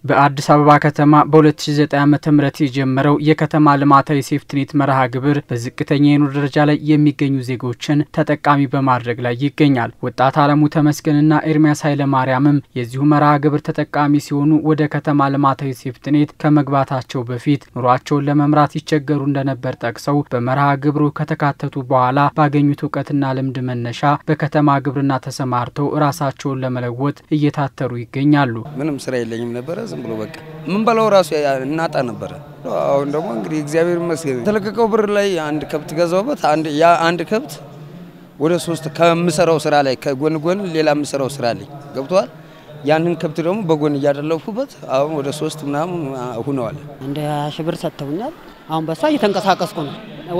በአዲስ አበባ ከተማ በ2009 ዓ ም የጀመረው የከተማ ልማታዊ ሴፍትኔት መርሃ ግብር በዝቅተኛ የኑሮ ደረጃ ላይ የሚገኙ ዜጎችን ተጠቃሚ በማድረግ ላይ ይገኛል። ወጣት አለሙ ተመስገንና ኤርሚያስ ኃይለማርያምም የዚሁ መርሃ ግብር ተጠቃሚ ሲሆኑ ወደ ከተማ ልማታዊ ሴፍትኔት ከመግባታቸው በፊት ኑሯቸውን ለመምራት ይቸገሩ እንደነበር ጠቅሰው በመርሃ ግብሩ ከተካተቱ በኋላ ባገኙት እውቀትና ልምድ መነሻ በከተማ ግብርና ተሰማርተው ራሳቸውን ለመለወጥ እየታተሩ ይገኛሉ። ምንም ስራ የለኝም ነበረ ዝም ብሎ በቃ ምን በላው ራሱ እናጣ ነበረ። አሁን ደግሞ እንግዲህ እግዚአብሔር ይመስገን የተለቀቀው ብር ላይ አንድ ከብት ገዛውበት። ያ አንድ ከብት ወደ ሶስት ከምሰራው ስራ ላይ ከጎን ጎን ሌላ የምሰራው ስራ ላይ ገብተዋል። ያንን ከብት ደግሞ በጎን እያደለፉበት አሁን ወደ ሶስት ምናምን ሁነዋል። እንደ ሺህ ብር ሰጥተውኛል። አሁን በሷ እየተንቀሳቀስኩ ነው።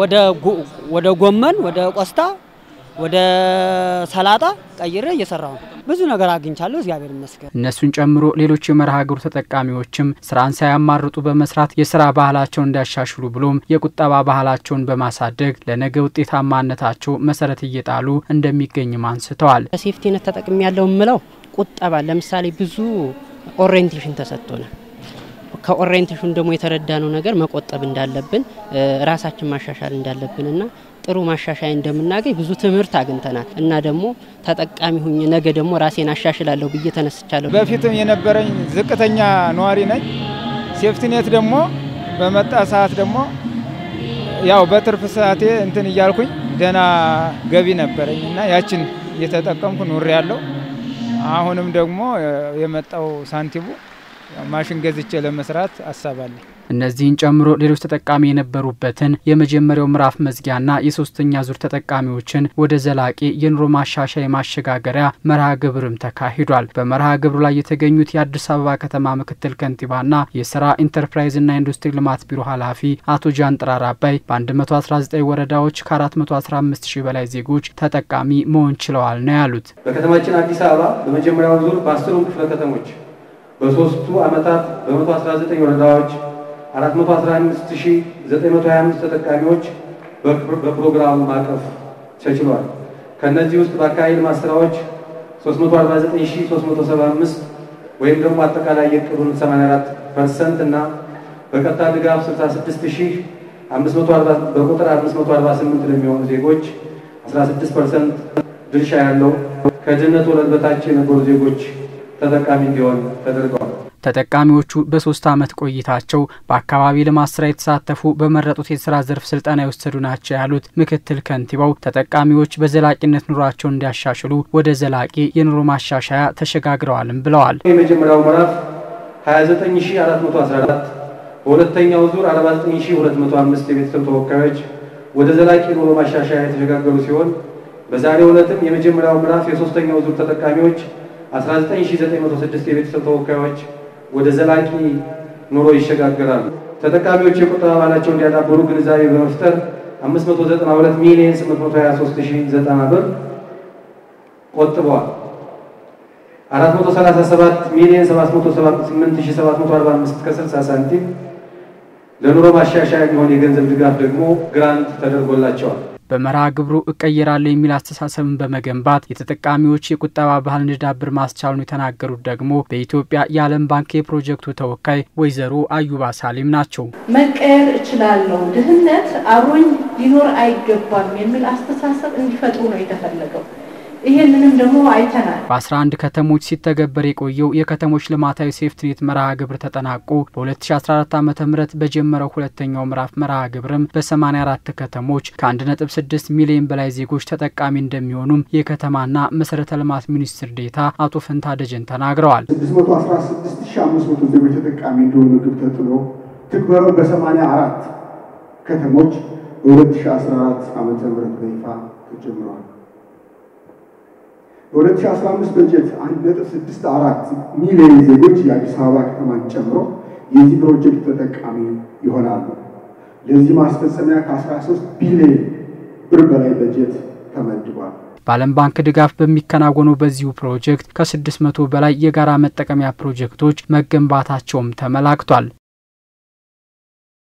ወደ ጎመን፣ ወደ ቆስታ፣ ወደ ሰላጣ ቀይሬ እየሰራሁ ነው። ብዙ ነገር አግኝቻለሁ። እግዚአብሔር ይመስገን። እነሱን ጨምሮ ሌሎች የመርሃ ግብሩ ተጠቃሚዎችም ስራን ሳያማርጡ በመስራት የስራ ባህላቸውን እንዲያሻሽሉ ብሎም የቁጠባ ባህላቸውን በማሳደግ ለነገ ውጤታማነታቸው መሰረት እየጣሉ እንደሚገኝም አንስተዋል። ሴፍቲነት ተጠቅሚ ያለው የምለው ቁጠባ ለምሳሌ ብዙ ኦሪየንቴሽን ተሰጥቶናል። ከኦሪየንቴሽን ደግሞ የተረዳነው ነገር መቆጠብ እንዳለብን ራሳችን ማሻሻል እንዳለብንና ጥሩ ማሻሻያ እንደምናገኝ ብዙ ትምህርት አግኝተናል እና ደግሞ ተጠቃሚ ሁኝ ነገ ደግሞ ራሴን አሻሽላለሁ ብዬ ተነስቻለሁ። በፊትም የነበረኝ ዝቅተኛ ነዋሪ ነኝ። ሴፍቲኔት ደግሞ በመጣ ሰዓት ደግሞ ያው በትርፍ ሰዓቴ እንትን እያልኩኝ ደህና ገቢ ነበረኝ እና ያችን እየተጠቀምኩ ኑሬ ያለው አሁንም ደግሞ የመጣው ሳንቲሙ ማሽን ገዝቼ ለመስራት አሳባለኝ። እነዚህን ጨምሮ ሌሎች ተጠቃሚ የነበሩበትን የመጀመሪያው ምዕራፍ መዝጊያና የሶስተኛ ዙር ተጠቃሚዎችን ወደ ዘላቂ የኑሮ ማሻሻያ የማሸጋገሪያ መርሃ ግብርም ተካሂዷል። በመርሃ ግብሩ ላይ የተገኙት የአዲስ አበባ ከተማ ምክትል ከንቲባና የስራ ኢንተርፕራይዝና ኢንዱስትሪ ልማት ቢሮ ኃላፊ አቶ ጃንጥራር አባይ በ119 ወረዳዎች ከ415 ሺህ በላይ ዜጎች ተጠቃሚ መሆን ችለዋል ነው ያሉት። በከተማችን አዲስ አበባ በመጀመሪያው ዙር በአስሩም ክፍለ ከተሞች በሶስቱ ዓመታት በ119 ወረዳዎች 415925 ተጠቃሚዎች በፕሮግራሙ ማቀፍ ተችሏል። ከነዚህ ውስጥ በአካባቢ ልማት ስራዎች 349375 ወይም ደግሞ አጠቃላይ የዕቅዱን 84 ፐርሰንት እና በቀጥታ ድጋፍ 66540 በቁጥር 548 ለሚሆኑ ዜጎች 16 ፐርሰንት ድርሻ ያለው ከድህነት ወለል በታች የነበሩ ዜጎች ተጠቃሚ እንዲሆን ተደርገዋል። ተጠቃሚዎቹ በሶስት ዓመት ቆይታቸው በአካባቢ ልማት ስራ የተሳተፉ በመረጡት የስራ ዘርፍ ስልጠና የወሰዱ ናቸው ያሉት ምክትል ከንቲባው ተጠቃሚዎች በዘላቂነት ኑሯቸውን እንዲያሻሽሉ ወደ ዘላቂ የኑሮ ማሻሻያ ተሸጋግረዋልም ብለዋል። የመጀመሪያው ምዕራፍ 29414 በሁለተኛው ዙር 49205 የቤተሰብ ተወካዮች ወደ ዘላቂ ኑሮ ማሻሻያ የተሸጋገሩ ሲሆን በዛሬው ዕለትም የመጀመሪያው ምዕራፍ የሶስተኛው ዙር ተጠቃሚዎች 19906 የቤተሰብ ተወካዮች ወደ ዘላቂ ኑሮ ይሸጋገራሉ። ተጠቃሚዎች የቁጠባ ባህላቸውን እንዲያዳብሩ ግንዛቤ በመፍጠር 592 ሚሊዮን 823090 ብር ቆጥበዋል። 437 ሚሊዮን 708745 ከ60 ሳንቲም ለኑሮ ማሻሻያ የሚሆን የገንዘብ ድጋፍ ደግሞ ግራንት ተደርጎላቸዋል። በመርሃ ግብሩ እቀየራለሁ የሚል አስተሳሰብን በመገንባት የተጠቃሚዎች የቁጠባ ባህል እንዲዳብር ማስቻሉን የተናገሩት ደግሞ በኢትዮጵያ የዓለም ባንክ የፕሮጀክቱ ተወካይ ወይዘሮ አዩባ ሳሊም ናቸው። መቀየር እችላለሁ፣ ድህነት አብሮኝ ሊኖር አይገባም የሚል አስተሳሰብ እንዲፈጥሩ ነው የተፈለገው። ይህንንም ደግሞ አይተናል። በ11 ከተሞች ሲተገበር የቆየው የከተሞች ልማታዊ ሴፍትኔት መርሃ ግብር ተጠናቆ በ2014 ዓ ም በጀመረው ሁለተኛው ምዕራፍ መርሃ ግብርም በ84 ከተሞች ከ1.6 ሚሊዮን በላይ ዜጎች ተጠቃሚ እንደሚሆኑም የከተማና መሰረተ ልማት ሚኒስትር ዴኤታ አቶ ፈንታ ደጀን ተናግረዋል። 616500 ዜጎች ተጠቃሚ እንዲሆኑ ግብ ተጥሎ ትግበራው በ84 ከተሞች በ2014 ዓ ም በይፋ ተጀምረዋል። በ2015 በጀት 1.64 ሚሊዮን ዜጎች የአዲስ አበባ ከተማን ጨምሮ የዚህ ፕሮጀክት ተጠቃሚ ይሆናሉ። ለዚህ ማስፈጸሚያ ከ13 ቢሊዮን ብር በላይ በጀት ተመድቧል። በዓለም ባንክ ድጋፍ በሚከናወነው በዚሁ ፕሮጀክት ከ600 በላይ የጋራ መጠቀሚያ ፕሮጀክቶች መገንባታቸውም ተመላክቷል።